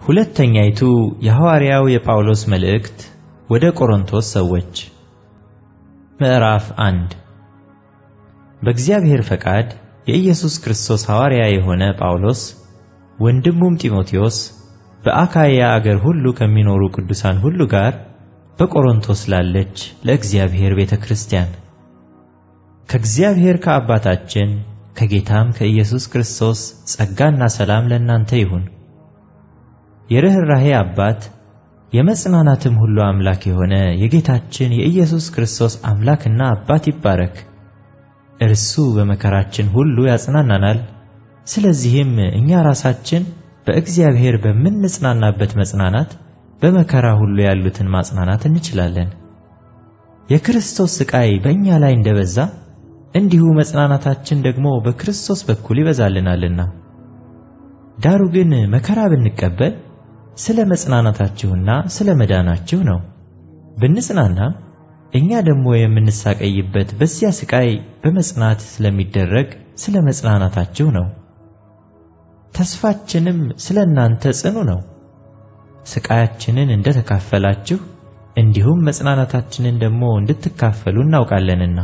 ሁለተኛይቱ የሐዋርያው የጳውሎስ መልእክት ወደ ቆሮንቶስ ሰዎች ምዕራፍ አንድ በእግዚአብሔር ፈቃድ የኢየሱስ ክርስቶስ ሐዋርያ የሆነ ጳውሎስ ወንድሙም ጢሞቴዎስ በአካይያ አገር ሁሉ ከሚኖሩ ቅዱሳን ሁሉ ጋር በቆሮንቶስ ላለች ለእግዚአብሔር ቤተ ክርስቲያን ከእግዚአብሔር ከአባታችን ከጌታም ከኢየሱስ ክርስቶስ ጸጋና ሰላም ለእናንተ ይሁን። የርኅራኄ አባት የመጽናናትም ሁሉ አምላክ የሆነ የጌታችን የኢየሱስ ክርስቶስ አምላክና አባት ይባረክ። እርሱ በመከራችን ሁሉ ያጽናናናል። ስለዚህም እኛ ራሳችን በእግዚአብሔር በምንጽናናበት መጽናናት በመከራ ሁሉ ያሉትን ማጽናናት እንችላለን። የክርስቶስ ሥቃይ በእኛ ላይ እንደበዛ እንዲሁ መጽናናታችን ደግሞ በክርስቶስ በኩል ይበዛልናልና። ዳሩ ግን መከራ ብንቀበል ስለ መጽናናታችሁና ስለ መዳናችሁ ነው። ብንጽናናም እኛ ደግሞ የምንሳቀይበት በዚያ ሥቃይ በመጽናት ስለሚደረግ ስለ መጽናናታችሁ ነው። ተስፋችንም ስለ እናንተ ጽኑ ነው። ሥቃያችንን እንደ ተካፈላችሁ እንዲሁም መጽናናታችንን ደግሞ እንድትካፈሉ እናውቃለንና።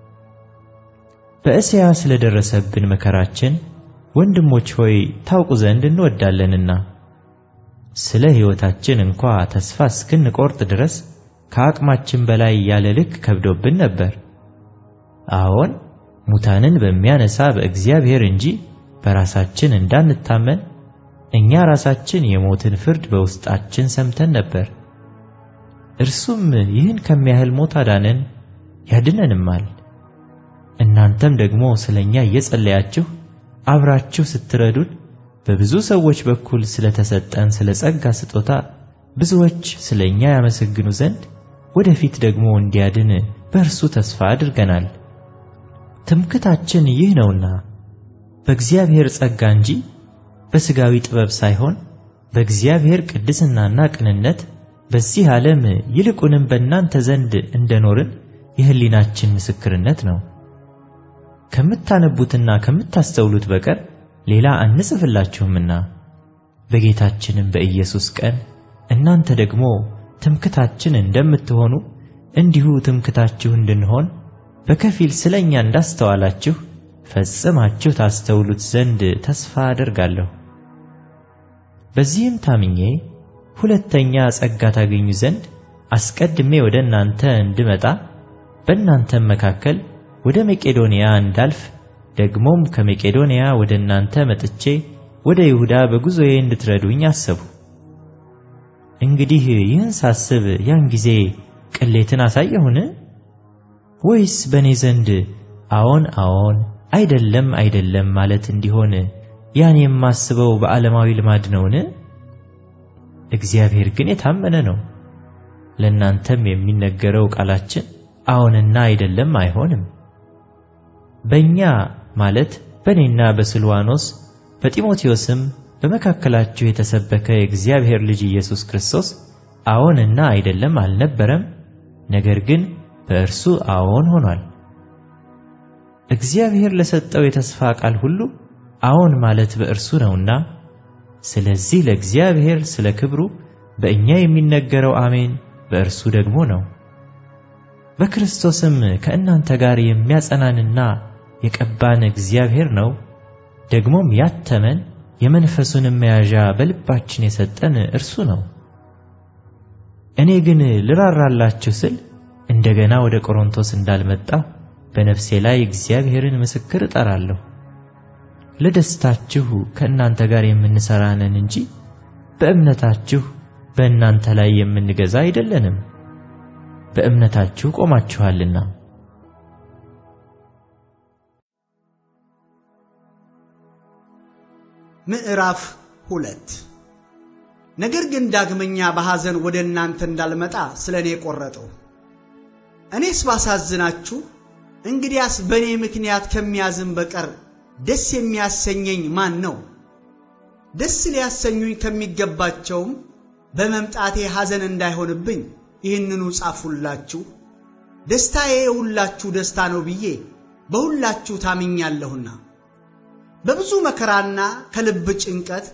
በእስያ ስለ ደረሰብን መከራችን ወንድሞች ሆይ ታውቁ ዘንድ እንወዳለንና ስለ ሕይወታችን እንኳ ተስፋ እስክንቆርጥ ድረስ ከአቅማችን በላይ ያለ ልክ ከብዶብን ነበር። አዎን ሙታንን በሚያነሳ በእግዚአብሔር እንጂ በራሳችን እንዳንታመን እኛ ራሳችን የሞትን ፍርድ በውስጣችን ሰምተን ነበር። እርሱም ይህን ከሚያህል ሞት አዳነን ያድነንማል። እናንተም ደግሞ ስለ እኛ እየጸለያችሁ አብራችሁ ስትረዱን በብዙ ሰዎች በኩል ስለተሰጠን ስለ ጸጋ ስጦታ ብዙዎች ስለ እኛ ያመሰግኑ ዘንድ ወደፊት ደግሞ እንዲያድን በእርሱ ተስፋ አድርገናል። ትምክታችን ይህ ነውና በእግዚአብሔር ጸጋ እንጂ በሥጋዊ ጥበብ ሳይሆን በእግዚአብሔር ቅድስናና ቅንነት በዚህ ዓለም ይልቁንም በእናንተ ዘንድ እንደኖርን የሕሊናችን ምስክርነት ነው። ከምታነቡትና ከምታስተውሉት በቀር ሌላ አንጽፍላችሁምና በጌታችንም በኢየሱስ ቀን እናንተ ደግሞ ትምክታችን እንደምትሆኑ እንዲሁ ትምክታችሁ እንድንሆን በከፊል ስለ እኛ እንዳስተዋላችሁ ፈጽማችሁ ታስተውሉት ዘንድ ተስፋ አደርጋለሁ። በዚህም ታምኜ ሁለተኛ ጸጋ ታገኙ ዘንድ አስቀድሜ ወደ እናንተ እንድመጣ በእናንተም መካከል ወደ መቄዶንያ እንዳልፍ ደግሞም ከመቄዶንያ ወደ እናንተ መጥቼ ወደ ይሁዳ በጉዞዬ እንድትረዱኝ አሰቡ። እንግዲህ ይህን ሳስብ ያን ጊዜ ቅሌትን አሳየሁን? ወይስ በእኔ ዘንድ አዎን አዎን አይደለም አይደለም ማለት እንዲሆን ያን የማስበው በዓለማዊ ልማድ ነውን? እግዚአብሔር ግን የታመነ ነው። ለእናንተም የሚነገረው ቃላችን አዎንና አይደለም አይሆንም። በእኛ ማለት በእኔና በስልዋኖስ በጢሞቴዎስም በመካከላችሁ የተሰበከ የእግዚአብሔር ልጅ ኢየሱስ ክርስቶስ አዎንና አይደለም አልነበረም፣ ነገር ግን በእርሱ አዎን ሆኗል። እግዚአብሔር ለሰጠው የተስፋ ቃል ሁሉ አዎን ማለት በእርሱ ነውና፣ ስለዚህ ለእግዚአብሔር ስለ ክብሩ በእኛ የሚነገረው አሜን በእርሱ ደግሞ ነው። በክርስቶስም ከእናንተ ጋር የሚያጸናንና የቀባን እግዚአብሔር ነው። ደግሞም ያተመን የመንፈሱንም መያዣ በልባችን የሰጠን እርሱ ነው። እኔ ግን ልራራላችሁ ስል እንደገና ወደ ቆሮንቶስ እንዳልመጣሁ በነፍሴ ላይ እግዚአብሔርን ምስክር እጠራለሁ። ለደስታችሁ ከእናንተ ጋር የምንሠራ ነን እንጂ በእምነታችሁ በእናንተ ላይ የምንገዛ አይደለንም። በእምነታችሁ ቆማችኋልና። ምዕራፍ ሁለት ነገር ግን ዳግመኛ በሐዘን ወደ እናንተ እንዳልመጣ ስለ እኔ ቆረጠው። እኔስ ባሳዝናችሁ፣ እንግዲያስ በእኔ ምክንያት ከሚያዝን በቀር ደስ የሚያሰኘኝ ማን ነው? ደስ ሊያሰኙኝ ከሚገባቸውም በመምጣቴ ሐዘን እንዳይሆንብኝ ይህንኑ ጻፉላችሁ። ደስታዬ የሁላችሁ ደስታ ነው ብዬ በሁላችሁ ታምኛለሁና በብዙ መከራና ከልብ ጭንቀት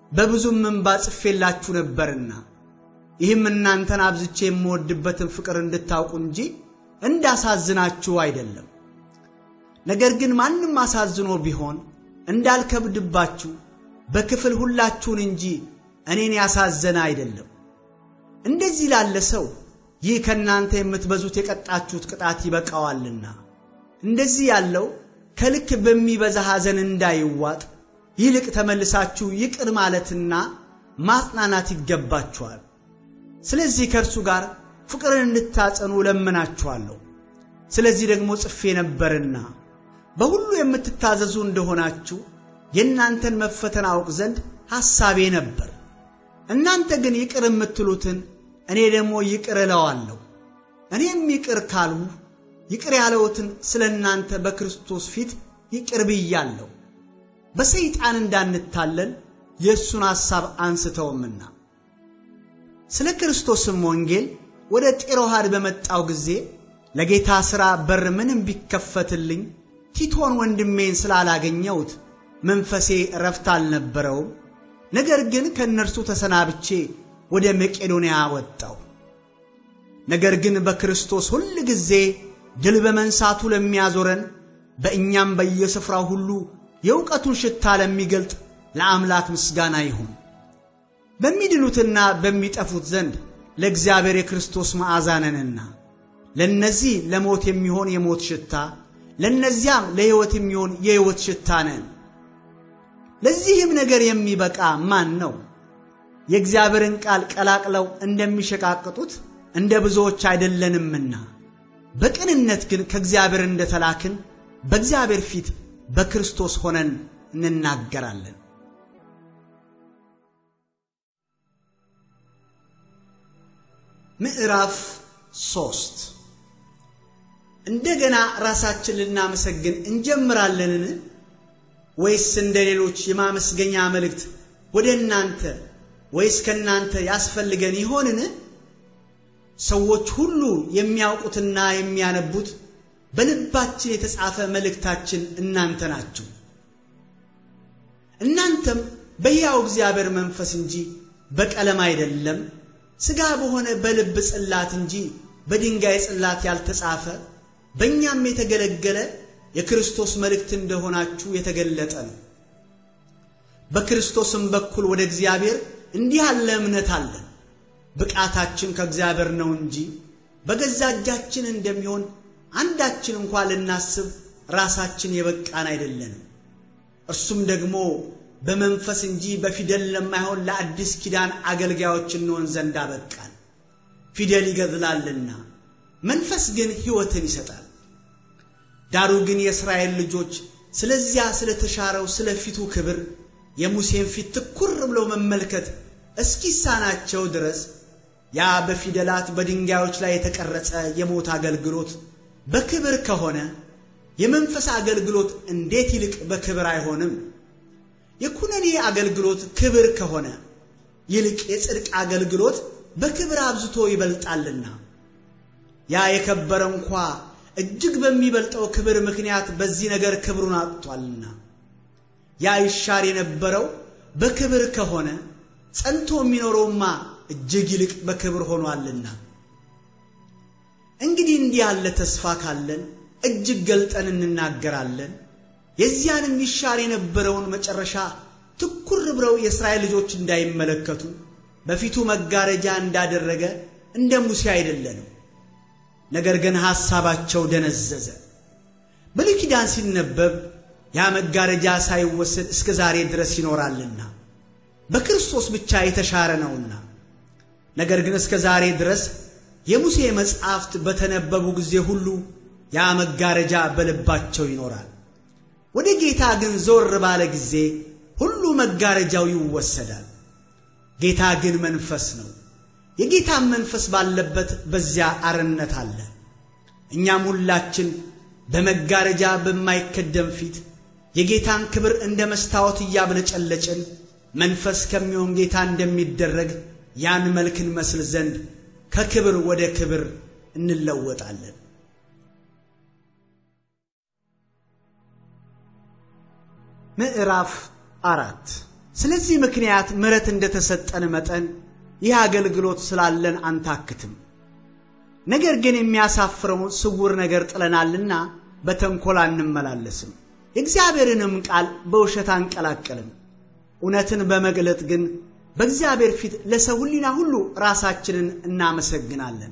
በብዙም እንባ ጽፌላችሁ ነበርና ይህም እናንተን አብዝቼ የምወድበትን ፍቅር እንድታውቁ እንጂ እንዳሳዝናችሁ አይደለም። ነገር ግን ማንም አሳዝኖ ቢሆን እንዳልከብድባችሁ በክፍል ሁላችሁን እንጂ እኔን ያሳዘነ አይደለም። እንደዚህ ላለ ሰው ይህ ከእናንተ የምትበዙት የቀጣችሁት ቅጣት ይበቃዋልና፣ እንደዚህ ያለው ከልክ በሚበዛ ሐዘን እንዳይዋጥ ይልቅ ተመልሳችሁ ይቅር ማለትና ማጽናናት ይገባችኋል። ስለዚህ ከእርሱ ጋር ፍቅርን እንድታጸኑ እለምናችኋለሁ። ስለዚህ ደግሞ ጽፌ ነበርና በሁሉ የምትታዘዙ እንደሆናችሁ የእናንተን መፈተን አውቅ ዘንድ ሐሳቤ ነበር። እናንተ ግን ይቅር የምትሉትን እኔ ደግሞ ይቅር እለዋለሁ። እኔም ይቅር ካልሁ ይቅር ያለውትን ስለ እናንተ በክርስቶስ ፊት ይቅር ብያለሁ። በሰይጣን እንዳንታለል የእሱን ሐሳብ አንስተውምና። ስለ ክርስቶስም ወንጌል ወደ ጤሮሃድ በመጣው ጊዜ ለጌታ ሥራ በር ምንም ቢከፈትልኝ ቲቶን ወንድሜን ስላላገኘሁት መንፈሴ እረፍት አልነበረውም። ነገር ግን ከእነርሱ ተሰናብቼ ወደ መቄዶንያ ወጣው። ነገር ግን በክርስቶስ ሁል ጊዜ ድል በመንሳቱ ለሚያዞረን በእኛም በየስፍራው ሁሉ የእውቀቱን ሽታ ለሚገልጥ ለአምላክ ምስጋና ይሁን። በሚድኑትና በሚጠፉት ዘንድ ለእግዚአብሔር የክርስቶስ መዓዛ ነንና ለእነዚህ ለሞት የሚሆን የሞት ሽታ፣ ለእነዚያም ለሕይወት የሚሆን የሕይወት ሽታ ነን። ለዚህም ነገር የሚበቃ ማን ነው? የእግዚአብሔርን ቃል ቀላቅለው እንደሚሸቃቅጡት እንደ ብዙዎች አይደለንምና፣ በቅንነት ግን ከእግዚአብሔር እንደተላክን በእግዚአብሔር ፊት በክርስቶስ ሆነን እንናገራለን። ምዕራፍ ሶስት እንደገና ራሳችን ልናመሰግን እንጀምራለንን? ወይስ እንደ ሌሎች የማመስገኛ መልእክት ወደ እናንተ ወይስ ከእናንተ ያስፈልገን ይሆንን? ሰዎች ሁሉ የሚያውቁትና የሚያነቡት በልባችን የተጻፈ መልእክታችን እናንተ ናችሁ። እናንተም በሕያው እግዚአብሔር መንፈስ እንጂ በቀለም አይደለም፣ ሥጋ በሆነ በልብ ጽላት እንጂ በድንጋይ ጽላት ያልተጻፈ በእኛም የተገለገለ የክርስቶስ መልእክት እንደሆናችሁ የተገለጠ ነው። በክርስቶስም በኩል ወደ እግዚአብሔር እንዲህ ያለ እምነት አለን። ብቃታችን ከእግዚአብሔር ነው እንጂ በገዛ እጃችን እንደሚሆን አንዳችን እንኳ ልናስብ ራሳችን የበቃን አይደለንም። እርሱም ደግሞ በመንፈስ እንጂ በፊደል ለማይሆን ለአዲስ ኪዳን አገልጋዮች እንሆን ዘንድ አበቃን። ፊደል ይገድላልና መንፈስ ግን ሕይወትን ይሰጣል። ዳሩ ግን የእስራኤል ልጆች ስለዚያ ስለተሻረው ስለ ፊቱ ክብር የሙሴን ፊት ትኩር ብለው መመልከት እስኪሳናቸው ድረስ ያ በፊደላት በድንጋዮች ላይ የተቀረጸ የሞት አገልግሎት በክብር ከሆነ የመንፈስ አገልግሎት እንዴት ይልቅ በክብር አይሆንም? የኩነኔ አገልግሎት ክብር ከሆነ ይልቅ የጽድቅ አገልግሎት በክብር አብዝቶ ይበልጣልና ያ የከበረ እንኳ እጅግ በሚበልጠው ክብር ምክንያት በዚህ ነገር ክብሩን አጥቷልና ያ ይሻር የነበረው በክብር ከሆነ ጸንቶ የሚኖረውማ እጅግ ይልቅ በክብር ሆኗልና። እንግዲህ እንዲህ ያለ ተስፋ ካለን እጅግ ገልጠን እንናገራለን። የዚያንም ይሻር የነበረውን መጨረሻ ትኩር ብለው የእስራኤል ልጆች እንዳይመለከቱ በፊቱ መጋረጃ እንዳደረገ እንደ ሙሴ አይደለንም። ነገር ግን ሐሳባቸው ደነዘዘ። ብሉይ ኪዳን ሲነበብ ያ መጋረጃ ሳይወሰድ እስከ ዛሬ ድረስ ይኖራልና በክርስቶስ ብቻ የተሻረ ነውና። ነገር ግን እስከ ዛሬ ድረስ የሙሴ መጻሕፍት በተነበቡ ጊዜ ሁሉ ያ መጋረጃ በልባቸው ይኖራል። ወደ ጌታ ግን ዞር ባለ ጊዜ ሁሉ መጋረጃው ይወሰዳል። ጌታ ግን መንፈስ ነው። የጌታን መንፈስ ባለበት በዚያ አርነት አለ። እኛም ሁላችን በመጋረጃ በማይከደም ፊት የጌታን ክብር እንደ መስታወት እያብለጨለጭን መንፈስ ከሚሆን ጌታ እንደሚደረግ ያን መልክ እንመስል ዘንድ ከክብር ወደ ክብር እንለወጣለን። ምዕራፍ አራት ስለዚህ ምክንያት ምሕረት እንደተሰጠን መጠን ይህ አገልግሎት ስላለን አንታክትም። ነገር ግን የሚያሳፍረውን ስውር ነገር ጥለናልና በተንኮል አንመላለስም፣ የእግዚአብሔርንም ቃል በውሸት አንቀላቀልም። እውነትን በመግለጥ ግን በእግዚአብሔር ፊት ለሰው ሕሊና ሁሉ ራሳችንን እናመሰግናለን።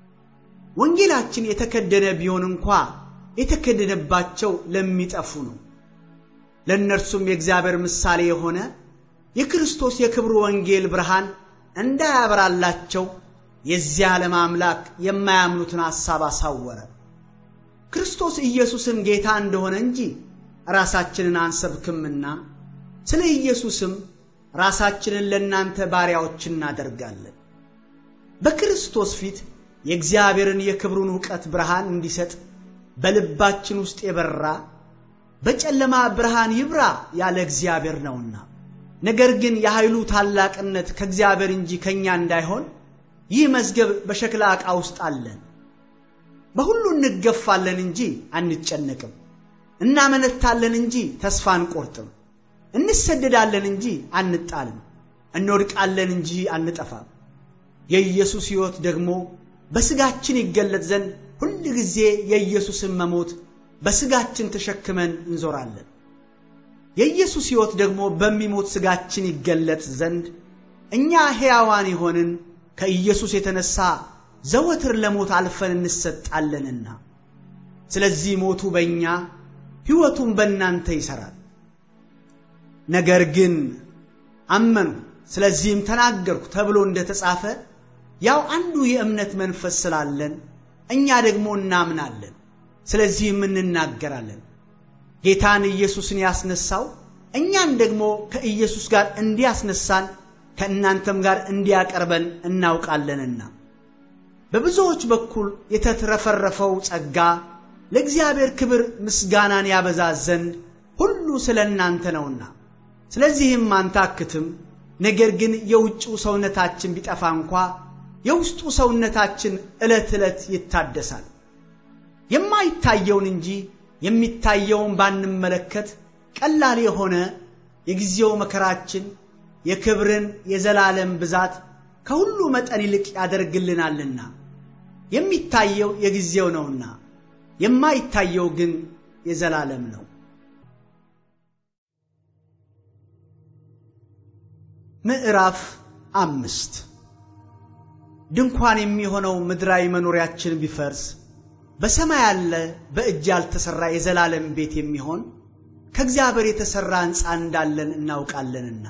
ወንጌላችን የተከደነ ቢሆን እንኳ የተከደነባቸው ለሚጠፉ ነው። ለእነርሱም የእግዚአብሔር ምሳሌ የሆነ የክርስቶስ የክብሩ ወንጌል ብርሃን እንዳያበራላቸው የዚህ ዓለም አምላክ የማያምኑትን ሐሳብ አሳወረ። ክርስቶስ ኢየሱስን ጌታ እንደሆነ እንጂ ራሳችንን አንሰብክምና ስለ ኢየሱስም ራሳችንን ለእናንተ ባሪያዎች እናደርጋለን። በክርስቶስ ፊት የእግዚአብሔርን የክብሩን ዕውቀት ብርሃን እንዲሰጥ በልባችን ውስጥ የበራ በጨለማ ብርሃን ይብራ ያለ እግዚአብሔር ነውና። ነገር ግን የኃይሉ ታላቅነት ከእግዚአብሔር እንጂ ከእኛ እንዳይሆን ይህ መዝገብ በሸክላ ዕቃ ውስጥ አለን። በሁሉ እንገፋለን እንጂ አንጨነቅም፣ እናመነታለን እንጂ ተስፋ አንቆርጥም፣ እንሰደዳለን እንጂ አንጣልም፣ እንወድቃለን እንጂ አንጠፋም። የኢየሱስ ሕይወት ደግሞ በሥጋችን ይገለጥ ዘንድ ሁል ጊዜ የኢየሱስን መሞት በሥጋችን ተሸክመን እንዞራለን። የኢየሱስ ሕይወት ደግሞ በሚሞት ሥጋችን ይገለጥ ዘንድ እኛ ሕያዋን የሆንን ከኢየሱስ የተነሣ ዘወትር ለሞት አልፈን እንሰጣለንና፣ ስለዚህ ሞቱ በእኛ ሕይወቱም በእናንተ ይሠራል። ነገር ግን አመኑ ስለዚህም ተናገርኩ ተብሎ እንደ ተጻፈ ያው አንዱ የእምነት መንፈስ ስላለን እኛ ደግሞ እናምናለን፣ ስለዚህም እንናገራለን። ጌታን ኢየሱስን ያስነሳው እኛን ደግሞ ከኢየሱስ ጋር እንዲያስነሳን ከእናንተም ጋር እንዲያቀርበን እናውቃለንና በብዙዎች በኩል የተትረፈረፈው ጸጋ ለእግዚአብሔር ክብር ምስጋናን ያበዛ ዘንድ ሁሉ ስለ እናንተ ነውና፣ ስለዚህም አንታክትም። ነገር ግን የውጭው ሰውነታችን ቢጠፋ እንኳ የውስጡ ሰውነታችን ዕለት ዕለት ይታደሳል። የማይታየውን እንጂ የሚታየውን ባንመለከት ቀላል የሆነ የጊዜው መከራችን የክብርን የዘላለም ብዛት ከሁሉ መጠን ይልቅ ያደርግልናልና። የሚታየው የጊዜው ነውና የማይታየው ግን የዘላለም ነው። ምዕራፍ አምስት ድንኳን የሚሆነው ምድራዊ መኖሪያችን ቢፈርስ በሰማይ ያለ በእጅ ያልተሠራ የዘላለም ቤት የሚሆን ከእግዚአብሔር የተሠራ ሕንፃ እንዳለን እናውቃለንና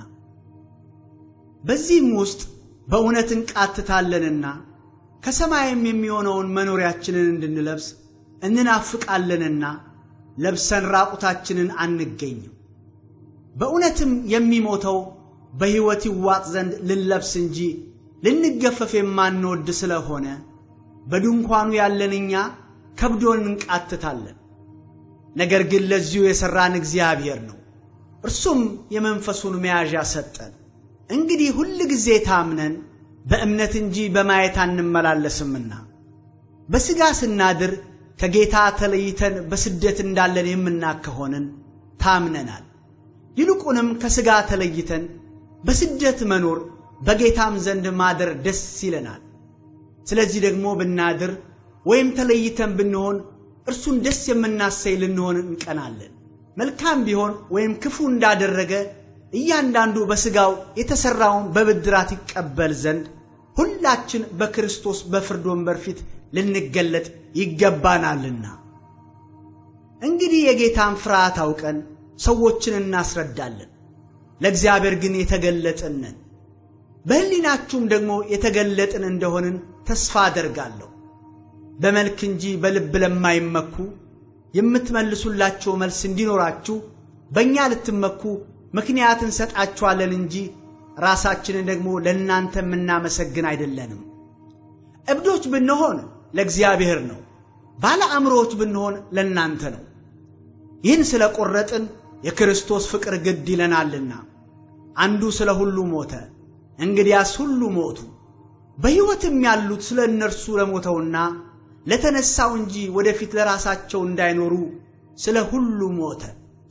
በዚህም ውስጥ በእውነት እንቃትታለንና ከሰማይም የሚሆነውን መኖሪያችንን እንድንለብስ እንናፍቃለንና ለብሰን ራቁታችንን አንገኝም። በእውነትም የሚሞተው በሕይወት ይዋጥ ዘንድ ልንለብስ እንጂ ልንገፈፍ የማንወድ ስለሆነ በድንኳኑ ያለን እኛ ከብዶን እንቃትታለን። ነገር ግን ለዚሁ የሠራን እግዚአብሔር ነው፣ እርሱም የመንፈሱን መያዣ ሰጠን። እንግዲህ ሁል ጊዜ ታምነን በእምነት እንጂ በማየት አንመላለስምና በሥጋ ስናድር ከጌታ ተለይተን በስደት እንዳለን የምናውቅ ከሆንን ታምነናል። ይልቁንም ከሥጋ ተለይተን በስደት መኖር በጌታም ዘንድ ማደር ደስ ይለናል። ስለዚህ ደግሞ ብናድር ወይም ተለይተን ብንሆን እርሱን ደስ የምናሰይ ልንሆን እንቀናለን። መልካም ቢሆን ወይም ክፉ እንዳደረገ እያንዳንዱ በሥጋው የተሠራውን በብድራት ይቀበል ዘንድ ሁላችን በክርስቶስ በፍርድ ወንበር ፊት ልንገለጥ ይገባናልና። እንግዲህ የጌታን ፍርሃት አውቀን ሰዎችን እናስረዳለን፣ ለእግዚአብሔር ግን የተገለጥን ነን። በሕሊናችሁም ደግሞ የተገለጥን እንደሆንን ተስፋ አደርጋለሁ። በመልክ እንጂ በልብ ለማይመኩ የምትመልሱላቸው መልስ እንዲኖራችሁ በእኛ ልትመኩ ምክንያት እንሰጣችኋለን እንጂ ራሳችንን ደግሞ ለእናንተ የምናመሰግን አይደለንም። እብዶች ብንሆን ለእግዚአብሔር ነው፣ ባለ አእምሮዎች ብንሆን ለእናንተ ነው። ይህን ስለ ቈረጥን የክርስቶስ ፍቅር ግድ ይለናልና። አንዱ ስለ ሁሉ ሞተ፣ እንግዲያስ ሁሉ ሞቱ። በሕይወትም ያሉት ስለ እነርሱ ለሞተውና ለተነሣው እንጂ ወደፊት ለራሳቸው እንዳይኖሩ ስለ ሁሉ ሞተ።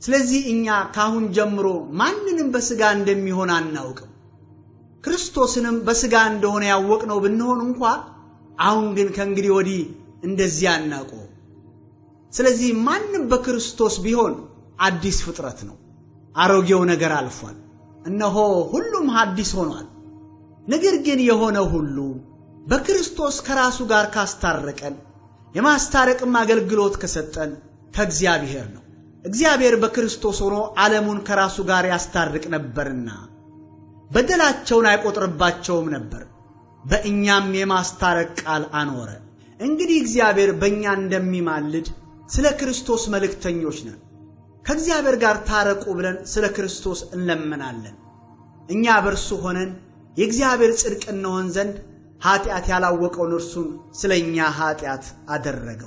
ስለዚህ እኛ ካሁን ጀምሮ ማንንም በሥጋ እንደሚሆን አናውቅም። ክርስቶስንም በሥጋ እንደሆነ ያወቅነው ብንሆን እንኳ አሁን ግን ከእንግዲህ ወዲህ እንደዚህ አናውቀው። ስለዚህ ማንም በክርስቶስ ቢሆን አዲስ ፍጥረት ነው። አሮጌው ነገር አልፏል፣ እነሆ ሁሉም አዲስ ሆኗል። ነገር ግን የሆነ ሁሉ በክርስቶስ ከራሱ ጋር ካስታረቀን የማስታረቅም አገልግሎት ከሰጠን ከእግዚአብሔር ነው። እግዚአብሔር በክርስቶስ ሆኖ ዓለሙን ከራሱ ጋር ያስታርቅ ነበርና በደላቸውን አይቆጥርባቸውም ነበር፣ በእኛም የማስታረቅ ቃል አኖረ። እንግዲህ እግዚአብሔር በእኛ እንደሚማልድ ስለ ክርስቶስ መልእክተኞች ነን። ከእግዚአብሔር ጋር ታረቁ ብለን ስለ ክርስቶስ እንለምናለን። እኛ በእርሱ ሆነን የእግዚአብሔር ጽድቅ እንሆን ዘንድ ኀጢአት ያላወቀውን እርሱን ስለ እኛ ኀጢአት አደረገው።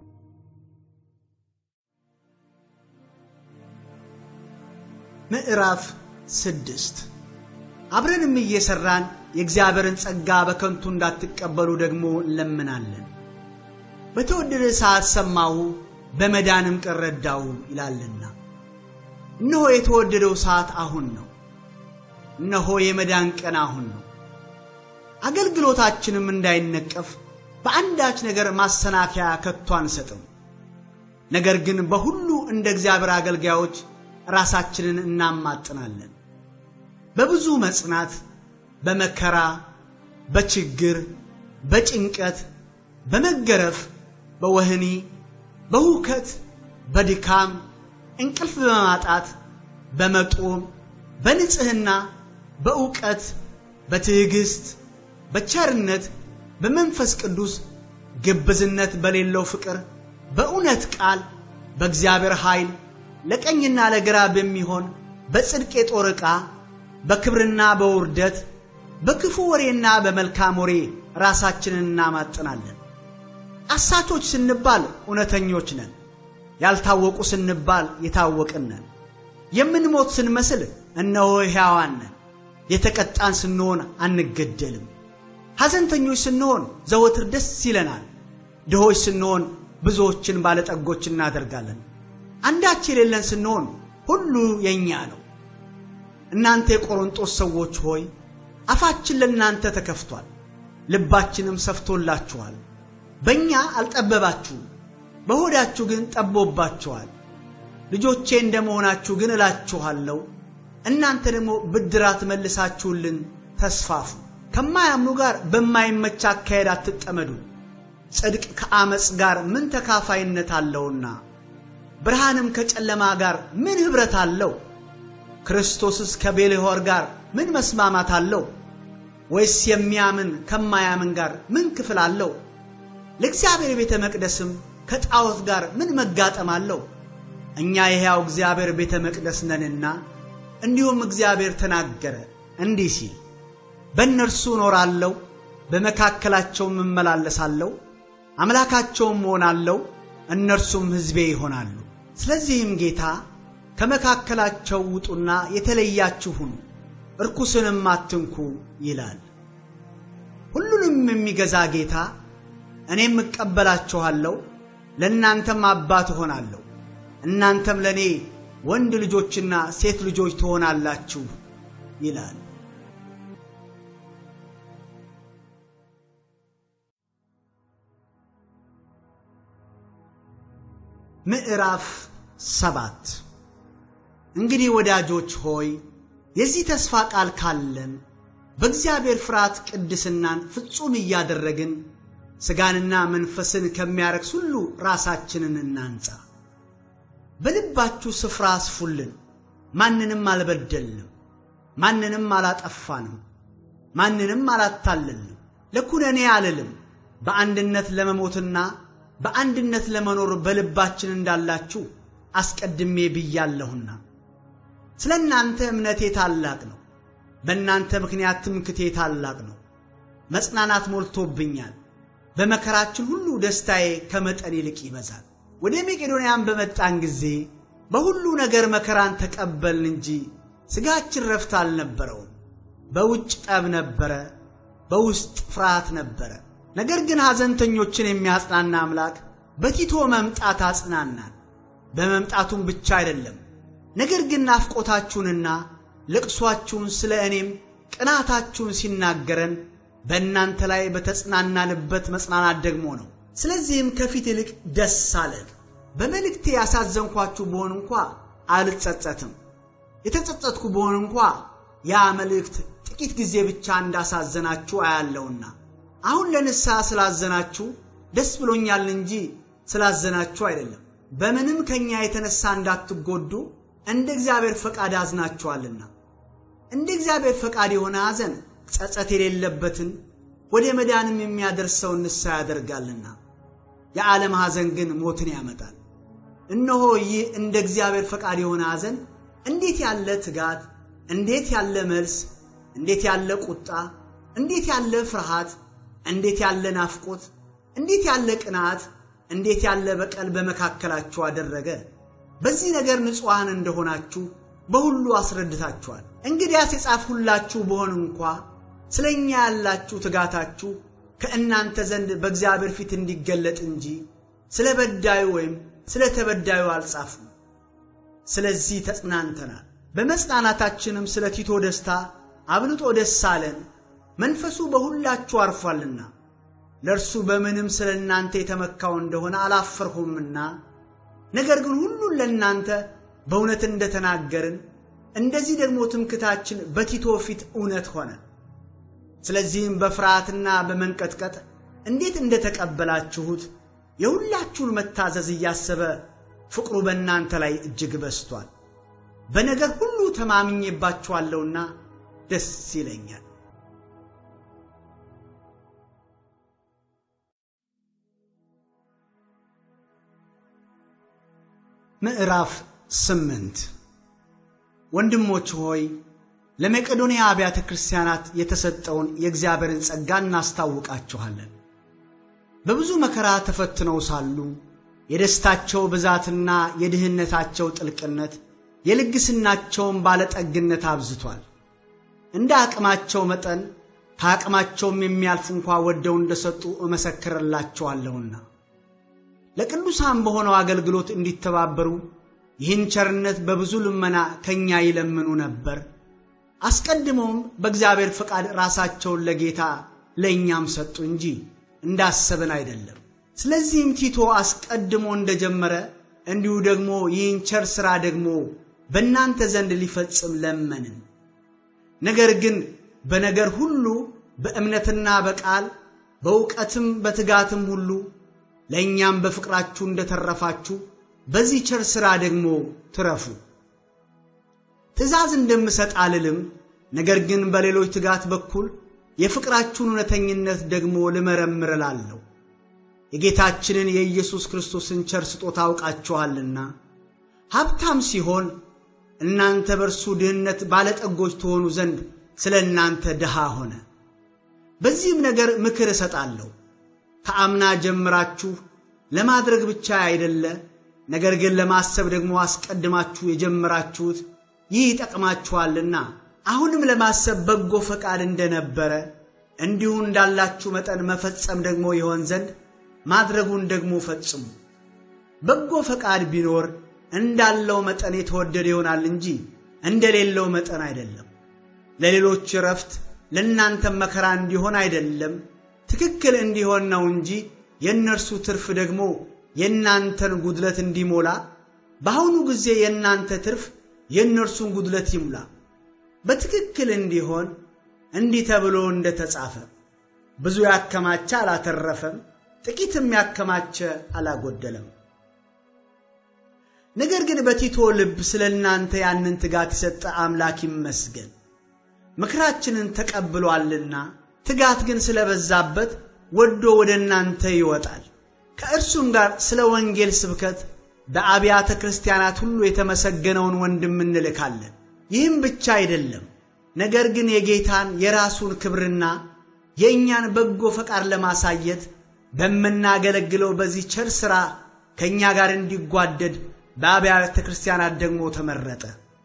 ምዕራፍ ስድስት አብረንም እየሠራን የእግዚአብሔርን ጸጋ በከንቱ እንዳትቀበሉ ደግሞ እንለምናለን። በተወደደ ሰዓት ሰማሁ፣ በመዳንም ቀን ረዳሁ ይላልና። እነሆ የተወደደው ሰዓት አሁን ነው። እነሆ የመዳን ቀን አሁን ነው። አገልግሎታችንም እንዳይነቀፍ በአንዳች ነገር ማሰናከያ ከቶ አንሰጥም። ነገር ግን በሁሉ እንደ እግዚአብሔር አገልጋዮች ራሳችንን እናማጥናለን። በብዙ መጽናት፣ በመከራ፣ በችግር፣ በጭንቀት፣ በመገረፍ፣ በወህኒ፣ በሁከት፣ በድካም፣ እንቅልፍ በማጣት፣ በመጦም፣ በንጽሕና፣ በእውቀት፣ በትዕግሥት፣ በቸርነት፣ በመንፈስ ቅዱስ፣ ግብዝነት በሌለው ፍቅር፣ በእውነት ቃል፣ በእግዚአብሔር ኃይል፣ ለቀኝና ለግራ በሚሆን በጽድቅ የጦር ዕቃ፣ በክብርና በውርደት፣ በክፉ ወሬና በመልካም ወሬ ራሳችንን እናማጥናለን። አሳቾች ስንባል እውነተኞች ነን። ያልታወቁ ስንባል የታወቅን ነን። የምንሞት ስንመስል እነሆ ሕያዋን ነን። የተቀጣን ስንሆን አንገደልም። ሐዘንተኞች ስንሆን ዘወትር ደስ ይለናል። ድሆች ስንሆን ብዙዎችን ባለጠጎች እናደርጋለን። አንዳች የሌለን ስንሆን ሁሉ የእኛ ነው። እናንተ የቆሮንጦስ ሰዎች ሆይ አፋችን ለእናንተ ተከፍቷል፣ ልባችንም ሰፍቶላችኋል። በእኛ አልጠበባችሁም፣ በሆዳችሁ ግን ጠቦባችኋል። ልጆቼ እንደመሆናችሁ ግን እላችኋለሁ እናንተ ደግሞ ብድራት መልሳችሁልን ተስፋፉ። ከማያምኑ ጋር በማይመች አካሄድ አትጠመዱ። ጽድቅ ከአመፅ ጋር ምን ተካፋይነት አለውና? ብርሃንም ከጨለማ ጋር ምን ኅብረት አለው? ክርስቶስስ ከቤልሆር ጋር ምን መስማማት አለው? ወይስ የሚያምን ከማያምን ጋር ምን ክፍል አለው? ለእግዚአብሔር ቤተ መቅደስም ከጣዖት ጋር ምን መጋጠም አለው? እኛ የሕያው እግዚአብሔር ቤተ መቅደስ ነንና። እንዲሁም እግዚአብሔር ተናገረ እንዲህ ሲል በእነርሱ እኖራለሁ፣ በመካከላቸውም እመላለሳለሁ፣ አምላካቸውም እሆናለሁ፣ እነርሱም ሕዝቤ ይሆናሉ። ስለዚህም ጌታ ከመካከላቸው ውጡና የተለያችሁ ሁኑ፣ እርኩስንም አትንኩ ይላል። ሁሉንም የሚገዛ ጌታ እኔም እቀበላችኋለሁ፣ ለእናንተም አባት እሆናለሁ፣ እናንተም ለእኔ ወንድ ልጆችና ሴት ልጆች ትሆናላችሁ ይላል። ምዕራፍ ሰባት እንግዲህ ወዳጆች ሆይ የዚህ ተስፋ ቃል ካለን በእግዚአብሔር ፍርሃት ቅድስናን ፍጹም እያደረግን ሥጋንና መንፈስን ከሚያረክስ ሁሉ ራሳችንን እናንጻ። በልባችሁ ስፍራ አስፉልን። ማንንም አልበደልንም፣ ማንንም አላጠፋንም፣ ማንንም አላታለልንም። ለኩነኔ አልልም። በአንድነት ለመሞትና በአንድነት ለመኖር በልባችን እንዳላችሁ አስቀድሜ ብያለሁና። ስለ እናንተ እምነቴ ታላቅ ነው፣ በእናንተ ምክንያት ትምክቴ ታላቅ ነው። መጽናናት ሞልቶብኛል። በመከራችን ሁሉ ደስታዬ ከመጠን ይልቅ ይበዛል። ወደ መቄዶንያም በመጣን ጊዜ በሁሉ ነገር መከራን ተቀበልን እንጂ ሥጋችን ረፍት አልነበረውም። በውጭ ጠብ ነበረ፣ በውስጥ ፍርሃት ነበረ። ነገር ግን ሐዘንተኞችን የሚያጽናና አምላክ በቲቶ መምጣት አጽናናን። በመምጣቱም ብቻ አይደለም ነገር ግን ናፍቆታችሁንና ልቅሷችሁን ስለ እኔም ቅናታችሁን ሲናገረን በእናንተ ላይ በተጽናናንበት መጽናናት ደግሞ ነው። ስለዚህም ከፊት ይልቅ ደስ አለን። በመልእክቴ ያሳዘንኳችሁ ብሆን እንኳ አልጸጸትም። የተጸጸትኩ ብሆን እንኳ ያ መልእክት ጥቂት ጊዜ ብቻ እንዳሳዘናችሁ አያለውና አሁን ለንስሐ ስላዘናችሁ ደስ ብሎኛል እንጂ ስላዘናችሁ አይደለም። በምንም ከእኛ የተነሳ እንዳትጎዱ እንደ እግዚአብሔር ፈቃድ አዝናችኋልና። እንደ እግዚአብሔር ፈቃድ የሆነ ሐዘን ጸጸት የሌለበትን ወደ መዳንም የሚያደርሰውን ንስሐ ያደርጋልና። የዓለም ሐዘን ግን ሞትን ያመጣል። እነሆ ይህ እንደ እግዚአብሔር ፈቃድ የሆነ ሐዘን እንዴት ያለ ትጋት፣ እንዴት ያለ መልስ፣ እንዴት ያለ ቁጣ፣ እንዴት ያለ ፍርሃት፣ እንዴት ያለ ናፍቆት፣ እንዴት ያለ ቅናት፣ እንዴት ያለ በቀል በመካከላችሁ አደረገ። በዚህ ነገር ንጹሐን እንደሆናችሁ በሁሉ አስረድታችኋል። እንግዲያስ የጻፍሁላችሁ በሆን እንኳ ስለ እኛ ያላችሁ ትጋታችሁ ከእናንተ ዘንድ በእግዚአብሔር ፊት እንዲገለጥ እንጂ ስለ በዳዩ ወይም ስለ ተበዳዩ አልጻፍም። ስለዚህ ተጽናንተናል። በመጽናናታችንም ስለ ቲቶ ደስታ አብልጦ ደስ አለን፣ መንፈሱ በሁላችሁ አርፏልና። ለእርሱ በምንም ስለ እናንተ የተመካው እንደሆነ አላፈርሁምና፣ ነገር ግን ሁሉን ለእናንተ በእውነት እንደተናገርን እንደዚህ ደግሞ ትምክታችን በቲቶ ፊት እውነት ሆነ። ስለዚህም በፍርሃትና በመንቀጥቀጥ እንዴት እንደተቀበላችሁት የሁላችሁን መታዘዝ እያሰበ ፍቅሩ በእናንተ ላይ እጅግ በስቷል። በነገር ሁሉ ተማምኜባችኋለሁና ደስ ይለኛል። ምዕራፍ ስምንት ወንድሞች ሆይ ለመቄዶንያ አብያተ ክርስቲያናት የተሰጠውን የእግዚአብሔርን ጸጋ እናስታውቃችኋለን። በብዙ መከራ ተፈትነው ሳሉ የደስታቸው ብዛትና የድህነታቸው ጥልቅነት የልግስናቸውን ባለጠግነት አብዝቷል። እንደ አቅማቸው መጠን ከአቅማቸውም የሚያልፍ እንኳ ወደው እንደሰጡ እመሰክርላቸዋለሁና ለቅዱሳን በሆነው አገልግሎት እንዲተባበሩ ይህን ቸርነት በብዙ ልመና ከእኛ ይለምኑ ነበር። አስቀድመውም በእግዚአብሔር ፈቃድ ራሳቸውን ለጌታ ለእኛም ሰጡ እንጂ እንዳሰብን አይደለም። ስለዚህም ቲቶ አስቀድሞ እንደጀመረ እንዲሁ ደግሞ ይህን ቸር ሥራ ደግሞ በእናንተ ዘንድ ሊፈጽም ለመንን። ነገር ግን በነገር ሁሉ በእምነትና በቃል በእውቀትም በትጋትም ሁሉ ለእኛም በፍቅራችሁ እንደተረፋችሁ በዚህ ቸር ሥራ ደግሞ ትረፉ። ትእዛዝ እንደምሰጥ አልልም፣ ነገር ግን በሌሎች ትጋት በኩል የፍቅራችሁን እውነተኝነት ደግሞ ልመረምር እላለሁ። የጌታችንን የኢየሱስ ክርስቶስን ቸር ስጦታ አውቃችኋልና ሀብታም ሲሆን እናንተ በእርሱ ድህነት ባለጠጎች ትሆኑ ዘንድ ስለ እናንተ ድሃ ሆነ። በዚህም ነገር ምክር እሰጣለሁ። ከአምና ጀምራችሁ ለማድረግ ብቻ አይደለ፣ ነገር ግን ለማሰብ ደግሞ አስቀድማችሁ የጀመራችሁት ይህ ይጠቅማችኋልና አሁንም ለማሰብ በጎ ፈቃድ እንደነበረ እንዲሁ እንዳላችሁ መጠን መፈጸም ደግሞ ይሆን ዘንድ ማድረጉን ደግሞ ፈጽሙ። በጎ ፈቃድ ቢኖር እንዳለው መጠን የተወደደ ይሆናል እንጂ እንደሌለው መጠን አይደለም። ለሌሎች እረፍት ለእናንተም መከራ እንዲሆን አይደለም፣ ትክክል እንዲሆን ነው እንጂ የእነርሱ ትርፍ ደግሞ የእናንተን ጉድለት እንዲሞላ በአሁኑ ጊዜ የእናንተ ትርፍ የእነርሱን ጉድለት ይሙላ። በትክክል እንዲሆን እንዲህ ተብሎ እንደ ተጻፈ ብዙ ያከማቸ አላተረፈም፣ ጥቂትም ያከማቸ አላጎደለም። ነገር ግን በቲቶ ልብ ስለ እናንተ ያንን ትጋት የሰጠ አምላክ ይመስገን። ምክራችንን ተቀብሏልና ትጋት ግን ስለበዛበት ወዶ ወደ እናንተ ይወጣል። ከእርሱም ጋር ስለ ወንጌል ስብከት በአብያተ ክርስቲያናት ሁሉ የተመሰገነውን ወንድም እንልካለን። ይህም ብቻ አይደለም፣ ነገር ግን የጌታን የራሱን ክብርና የእኛን በጎ ፈቃድ ለማሳየት በምናገለግለው በዚህ ቸር ሥራ ከእኛ ጋር እንዲጓደድ በአብያተ ክርስቲያናት ደግሞ ተመረጠ።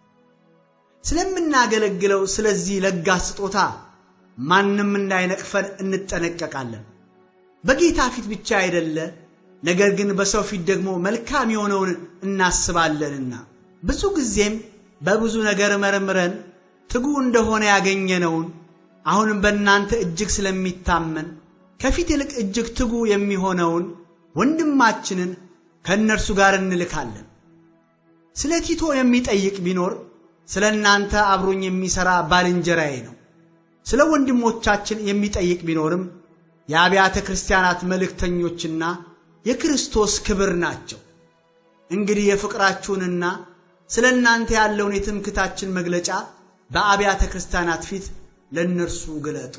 ስለምናገለግለው ስለዚህ ለጋስ ስጦታ ማንም እንዳይነቅፈን እንጠነቀቃለን። በጌታ ፊት ብቻ አይደለ፣ ነገር ግን በሰው ፊት ደግሞ መልካም የሆነውን እናስባለንና ብዙ ጊዜም በብዙ ነገር መርምረን ትጉ እንደሆነ ያገኘነውን አሁንም በእናንተ እጅግ ስለሚታመን ከፊት ይልቅ እጅግ ትጉ የሚሆነውን ወንድማችንን ከእነርሱ ጋር እንልካለን። ስለ ቲቶ የሚጠይቅ ቢኖር ስለ እናንተ አብሮኝ የሚሠራ ባልንጀራዬ ነው። ስለ ወንድሞቻችን የሚጠይቅ ቢኖርም የአብያተ ክርስቲያናት መልእክተኞችና የክርስቶስ ክብር ናቸው። እንግዲህ የፍቅራችሁንና ስለ እናንተ ያለውን የትምክታችን መግለጫ በአብያተ ክርስቲያናት ፊት ለእነርሱ ግለጡ።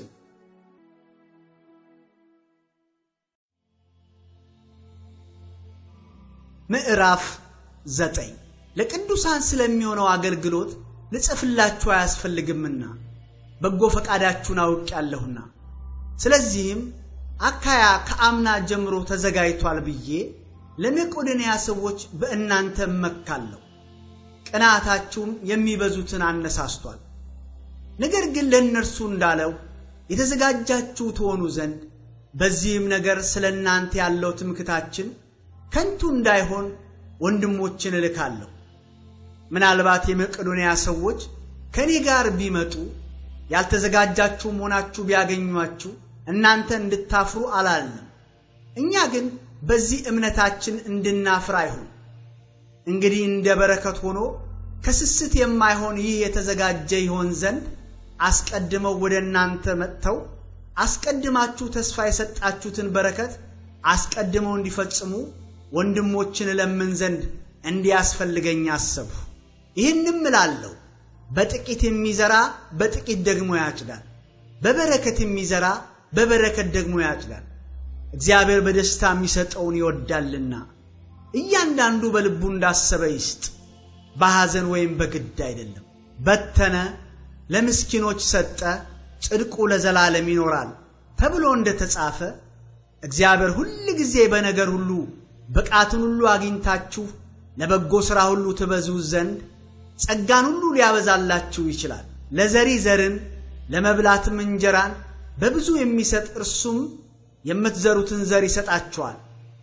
ምዕራፍ ዘጠኝ ለቅዱሳን ስለሚሆነው አገልግሎት ልጽፍላችሁ አያስፈልግምና በጎ ፈቃዳችሁን አውቄአለሁና። ስለዚህም አካያ ከአምና ጀምሮ ተዘጋጅቷል ብዬ ለመቄዶንያ ሰዎች በእናንተ እመካለሁ። ቅናታችሁም የሚበዙትን አነሳስቷል። ነገር ግን ለእነርሱ እንዳለው የተዘጋጃችሁ ትሆኑ ዘንድ በዚህም ነገር ስለ እናንተ ያለው ትምክታችን ከንቱ እንዳይሆን ወንድሞችን እልካለሁ። ምናልባት የመቄዶንያ ሰዎች ከእኔ ጋር ቢመጡ ያልተዘጋጃችሁም ሆናችሁ ቢያገኟችሁ እናንተ እንድታፍሩ አላልንም። እኛ ግን በዚህ እምነታችን እንድናፍር አይሁን። እንግዲህ እንደ በረከት ሆኖ ከስስት የማይሆን ይህ የተዘጋጀ ይሆን ዘንድ አስቀድመው ወደ እናንተ መጥተው አስቀድማችሁ ተስፋ የሰጣችሁትን በረከት አስቀድመው እንዲፈጽሙ ወንድሞችን እለምን ዘንድ እንዲያስፈልገኝ አሰብሁ። ይህንም እላለሁ፣ በጥቂት የሚዘራ በጥቂት ደግሞ ያጭዳል፣ በበረከት የሚዘራ በበረከት ደግሞ ያጭዳል። እግዚአብሔር በደስታ የሚሰጠውን ይወዳልና እያንዳንዱ በልቡ እንዳሰበ ይስጥ፣ በሐዘን ወይም በግድ አይደለም። በተነ፣ ለምስኪኖች ሰጠ፣ ጽድቁ ለዘላለም ይኖራል ተብሎ እንደ ተጻፈ እግዚአብሔር ሁል ጊዜ በነገር ሁሉ ብቃትን ሁሉ አግኝታችሁ ለበጎ ሥራ ሁሉ ትበዙ ዘንድ ጸጋን ሁሉ ሊያበዛላችሁ ይችላል። ለዘሪ ዘርን ለመብላትም እንጀራን በብዙ የሚሰጥ እርሱም የምትዘሩትን ዘር ይሰጣችኋል፣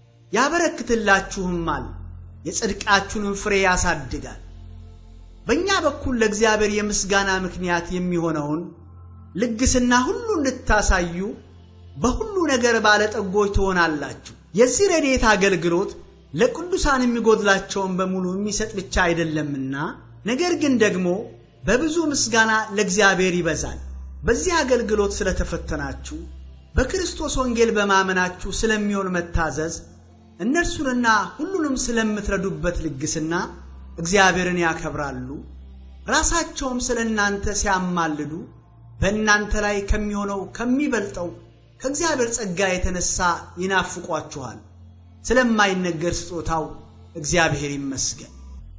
ያበረክትላችሁማል፣ የጽድቃችሁንም ፍሬ ያሳድጋል። በእኛ በኩል ለእግዚአብሔር የምስጋና ምክንያት የሚሆነውን ልግስና ሁሉ እንድታሳዩ በሁሉ ነገር ባለጠጎች ትሆናላችሁ። የዚህ ረድኤት አገልግሎት ለቅዱሳን የሚጎድላቸውን በሙሉ የሚሰጥ ብቻ አይደለምና፣ ነገር ግን ደግሞ በብዙ ምስጋና ለእግዚአብሔር ይበዛል። በዚህ አገልግሎት ስለተፈተናችሁ በክርስቶስ ወንጌል በማመናችሁ ስለሚሆን መታዘዝ እነርሱንና ሁሉንም ስለምትረዱበት ልግስና እግዚአብሔርን ያከብራሉ። ራሳቸውም ስለ እናንተ ሲያማልዱ በእናንተ ላይ ከሚሆነው ከሚበልጠው ከእግዚአብሔር ጸጋ የተነሳ ይናፍቋችኋል። ስለማይነገር ስጦታው እግዚአብሔር ይመስገን።